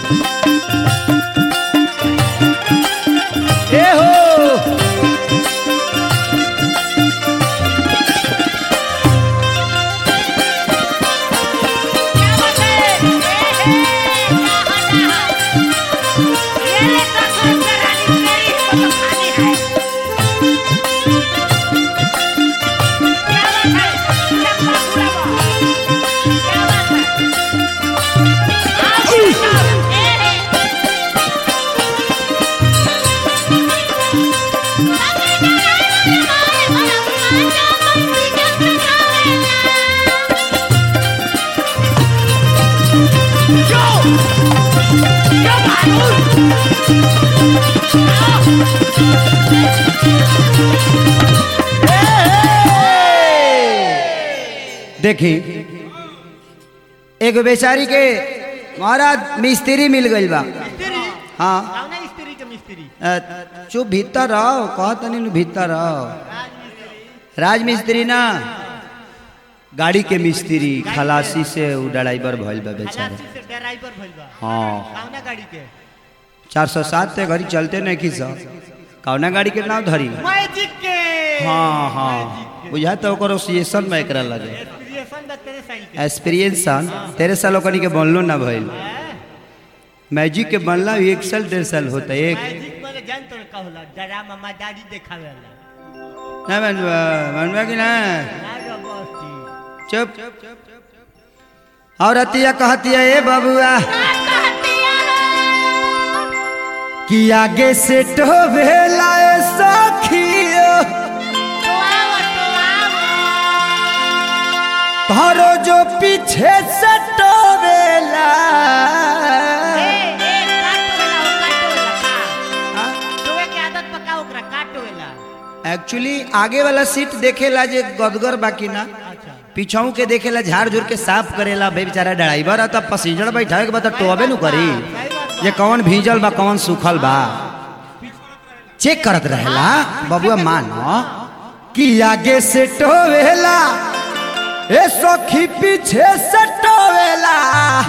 ए हो क्या बात है ए, ए, क्या होता है? ये ले ससुर के रानी मेरी को तो खानी है क्या बात है चप्पा पूरा बा क्या बात है आओ साहब, ए, ए। देखी एगो बेचारी के महाराज मिस्त्री मिल गइल बा मिस्त्री हाँ कौना स्त्री के मिस्त्री अ, चुप भीतर रहो कहत नहीं भीतर रहो राज मिस्त्री ना गाड़ी के मिस्त्री खलासी से उ ड्राइवर भइल बा बेचारे खलासी से ड्राइवर भइल बा हाँ कौना गाड़ी के चार सौ सात ते घड़ी चलते नहीं की सब कौना गाड़ी के नाम धरी मैजिक के हाँ हाँ बुझा तो ओकर ओसिएशन में एकरा लगे एक्सपीरियंस बा तेरे साइल के एक्सपीरियंस तेरे साल ओकनी के बनलो ना भइल मैजिक के बनला भी एक साल डेढ़ साल होता है एक मैजिक माने जान तो का होला ड्रामा मजारी देखावे वाला ना बनवा बनवा कि ना ना बस्ती चुप और अतिया कहतिया ए बबुआ कि आगे से टोभेला ए सखियो तारो जो पीछे से टोभेला एक्चुअली आगे वाला सीट देखेला जे गदगर बाकी ना अच्छा पीछाऊ के देखेला झाड़ झूर के साफ करेला भाई बेचारा ड्राइवर है तब पैसेंजर बैठावे के बाद टोबे नु करी ये कौन भीजल बा कौन सूखल बा चेक करत रहेला बबुआ मानो कि आगे से टोवेला ए सखी पीछे से टोवेला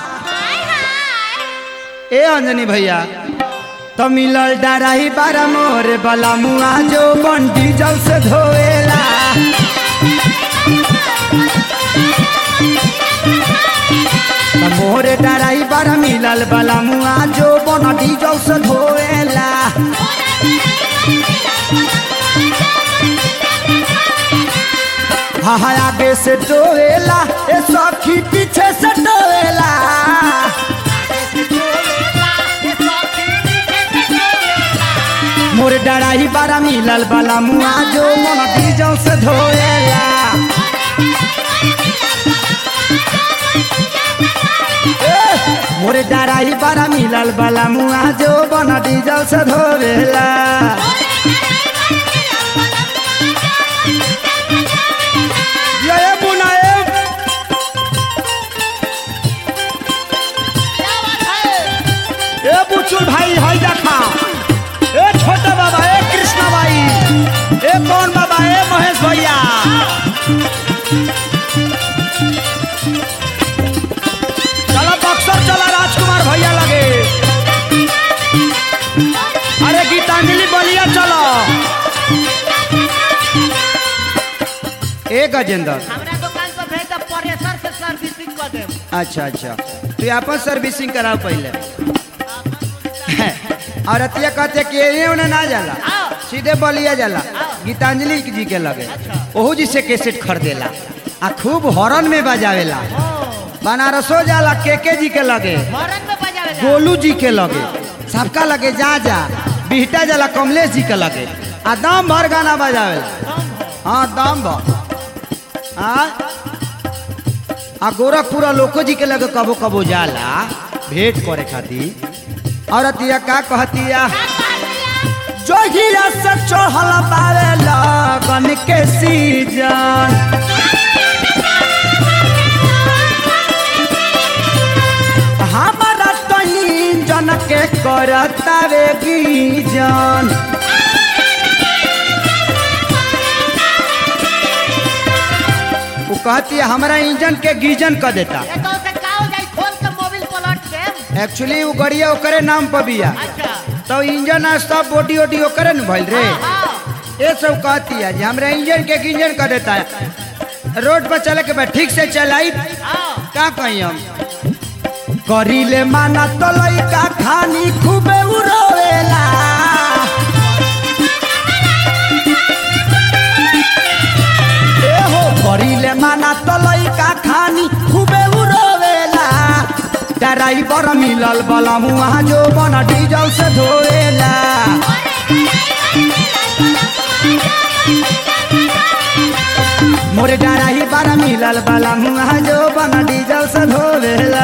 ए अंजनी भैया तो मिलल डराही बारा मोरे बला मुआ जो बन डीजल से धोएला त मोरे डराही बारा मिलल बला मुआ जो बन डीजल से धोएला हाँ हाँ आगे से टोएला ए सखी पीछे से टोएला मोर डराही बारा मिलल बला मुआ जो मन डीजल से धोएला ए, मोर डराही बारा मिलल बला मुआ जो बन डीजल से धोएला ये ये बुना ये ए बुचुल भाई हई देखा ए छोटा बाबा ए कृष्णा भाई ए कौन बाबा ए महेश भैया चला बक्सर चला राजकुमार भैया लगे अरे गीतांजलि बलिया चलो ए गजेंद्र हमरा दुकान पर भेज दे प्रेशर से सर्विसिंग कर दे अच्छा अच्छा तू आपन सर्विसिंग कराओ पहले और अतिया कहते कि एने ओने ना जाला सीधे बलिया जाला गीतांजलि जी के लगे ओहू जी से कैसेट खरीदेला आ खूब हॉर्न में बजावेला बनारसो जाला केके जी के लगे हॉर्न में बजावे जा गोलू जी के लगे सबका लगे जा जा बिहटा जाला कमलेश जी के लगे आ दम भर गाना बजावेला हाँ दम भर हाँ आ गोरखपुरा लोको जी के लगे कबो कबो जाला भेंट करे खातिर और अतिया का कहतिया जोगिया से चढ़ल बारे लगन के सीजन हमारा तो इंजन के करतावे गीजन वो कहती है हमारा इंजन के गीजन कर देता ए तो से का हो जाई खोल के मोबिल पलट के एक्चुअली वो गड़िया ओकरे नाम पर बिया अच्छा तो इंजन आ सब बॉडी वोडी ओकरे न भइल रे हाँ ये सब कहती है जी हमरा इंजन के इंजन कर देता है रोड पर चले के बाद ठीक से चलाई हाँ का कही हम करीले माना तो लइका खानी खूबे उरोवेला ए हो करीले माना तो लइका खानी खूबे उरोवेला ड्राइवर मिलल बला मुआ जो बना डीजल से धोएला मोरे डराही बारा मिलल बला मुआ जो बना डीजल से धोएला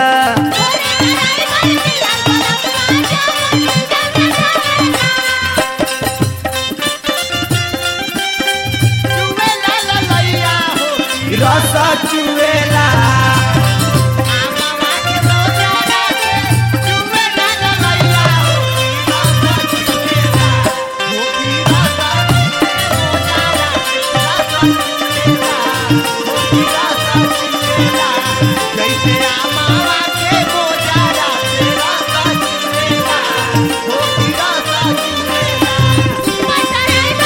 चुमे ला ला लैया हो रस चुएला आमावा के रोजा लागे चुमे ला ला लैया हो रासा चुमेला हो भी रासा चुमेला रासा चुमेला हो भी रासा चुमेला जैसे आमावा के रोजा लागे रासा चुमेला हो भी रासा चुमेला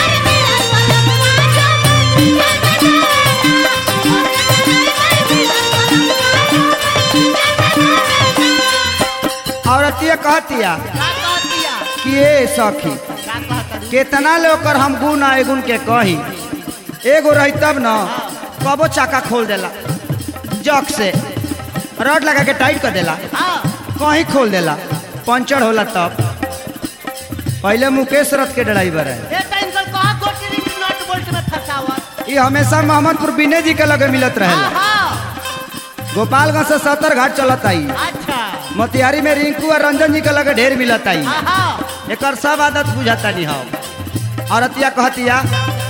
औरतिया कहतिया का कह दिया कि ए सखी का कहता केतना ले ओकर हम गुण आ गुण के कही एगो रही तब न कबो चाका खोल देला जक से रड लगा के टाइट कर देला हाँ कहीं खोल देला पंचर होला तब पहले मुकेश रथ के ड्राइवर है ये टाइम कल कहा गोटी रिंग नट बोल्ट में फंसावत ये हमेशा मोहम्मदपुर बिने जी के लगे मिलत हाँ रहेला हाँ गोपालगंज से सत्तर घाट चलत आई अच्छा मोतिहारी में रिंकू और रंजन जी के लगे ढेर मिलत आई हाँ हाँ एकर सब आदत बुझाता नहीं हम औरतिया कहतिया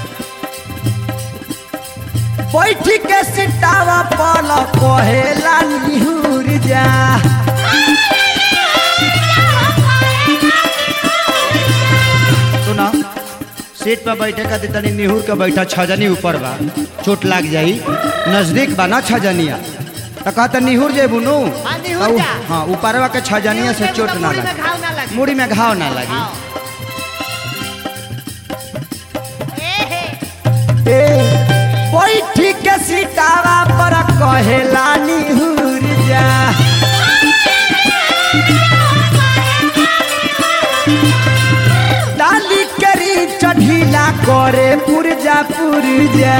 बैठी के सिटावा पल कहेला निहुर जा सुना सीट पर बैठे का तनी निहुर के बैठा छजनी ऊपर बा चोट लाग जाई नजदीक बा ना छजनिया तो कहता निहुर जे बुनू हाँ, निहुर जा। हाँ ऊपरवा के छजनिया से चोट ना मुड़ी में लगे घाव ना लगे मुड़ी में घाव ना लगी हाँ। ए हे ए, बैठी के सिटावा पर कहेला निहुर जा डाली करी चढ़ीला करे पुरजा पुरजा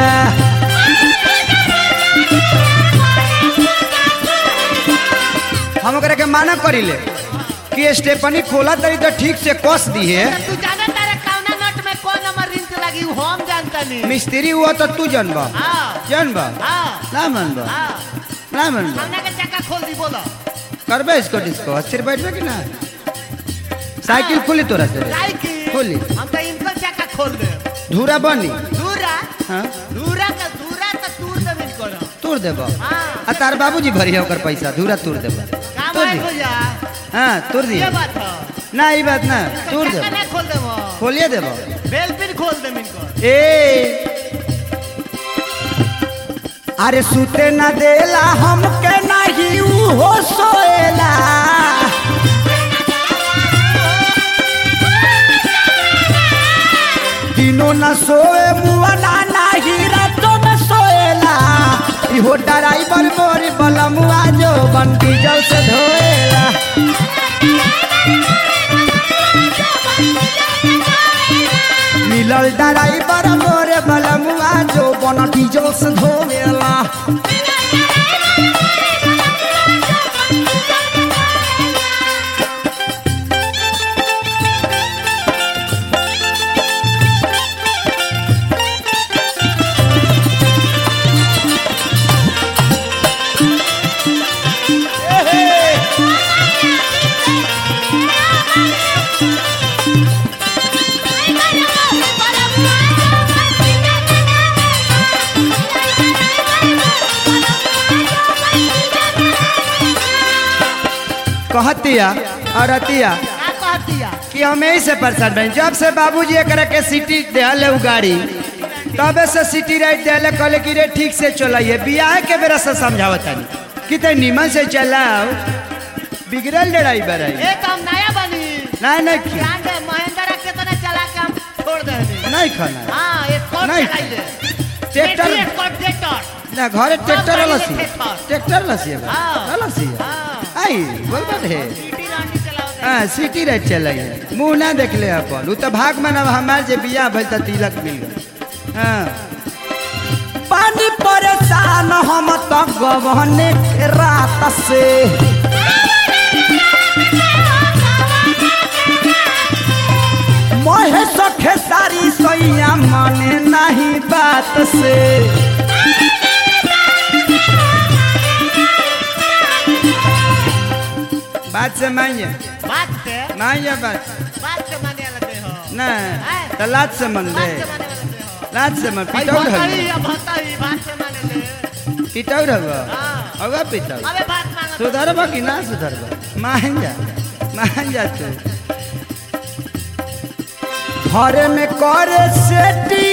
हम ओकरा के माना करिले कि स्टेपनी खोला तरी तो ठीक से कस दी है तू जाना तारे कौना नट में कौन नंबर रिंच लगी वो हम जानता नहीं मिस्त्री हुआ तो तू जनबा हाँ जनबा हाँ ना मनबा हाँ ना मनबा कौना के चक्का खोल दी बोलो करबे इसको डिस्को अस्थिर बैठबे कि ना साइकिल खुली तोरा से साइकिल खोली। हम तो इनको चक्का खोल दे धूरा बनी दूरा हाँ दूरा का दूरा का दूर जमीन करो तोड़ देबो हाँ आ तार बाबूजी भरिया ओकर पैसा धूरा तोड़ देबो काम तोड़ है दी भैया हाँ तोड़ दी ये बात है ना ई बात ना तोड़ चक्का देबो ना खोल देबो खोलिए देबो बेल पिन खोल दे इनको ए अरे सुते ना देला हमके नहीं ऊ हो सोएला दिनों न सोए मुआ ना नहीं रातों में सोएला इहो ड्राइवर मोर बलमुआ जो बन डीजल से धोएला मिलल ड्राइवर मोर बलमुआ जो बन डीजल से धोएला कहतिया और अतिया का कह दिया कि हम यही से परेशान बन जब से बाबूजी एकरा के सिटी दिहल उ गाड़ी तबे से सिटी राइट दिहले कहले कि रे ठीक से चलाइए बियाह के बेरा से समझावत तानी कि ते निमन से चलाओ बिगड़ल ड्राइवर है ए तो हम नया बनी नहीं नहीं खी- ब्रांड महिंद्रा के तो ना चला के हम छोड़ देनी नहीं खाना है। हाँ स्कॉट नहीं। चलाइले ट्रैक्टर स्कॉट ट्रैक्टर ना घरे ट्रैक्टर गाड़ी लसी में ट्रैक्टर। ट्रैक्टर लसी है हाँ। लसी है हाँ आई बोल बात है सीटी रानी चलाओ हाँ सिटी रह चल मुंह ना देख ले अपन उ तो भाग में ना हमार जे बियाह भइल त तिलक मिल गए हाँ पानी परेशान हम तो गवने के रात से मोहे सखे सारी सैया माने नहीं बात से बात से मानिए बात से मानिए बात बात से माने लगते हो ना तो लात से मन बात ले से माने लगते हो लात से मन भाई पिटौर भताई हवे या भताई बात से माने ले पिटौर हवे हाँ। हवे पिटौर अबे बात मांगा सुधरबा कि ना सुधरबा मान जा मान जा तू घरे में करे सेटी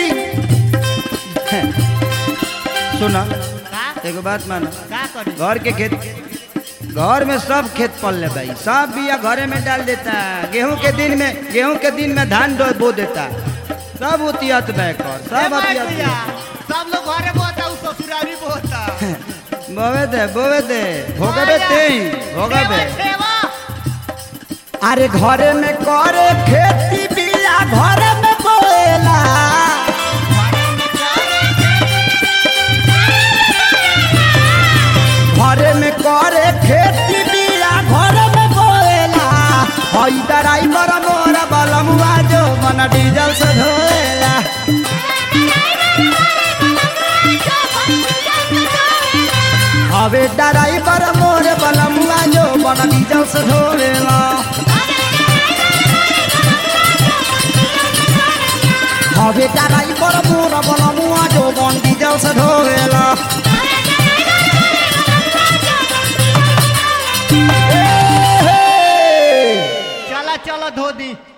सुना का एगो बात मानो का करी घर के खेत घर में सब खेत पल ले भाई सब बिया घरे में डाल देता गेहूं के दिन में गेहूं के दिन में धान डो बो देता सब उतियत बैकर ए सब मार उतियत भैया, सब लोग घरे बोता उ ससुरारी बोता बोवे दे बोवे दे भोगबे ते भोगबे सेवा अरे घरे में करे खेती बिया घरे में बोएला घरे में करे खेती बिया घरे में बोएला हई ड्राइवर मोर बलमुआ जो मन डीजल से धोएला हवे ड्राइवर मोर बलमुआ जो मन डीजल से धोएला हवे ड्राइवर मोर बलमुआ जो मन डीजल से धोएला ए, हे। चला चलो धो दी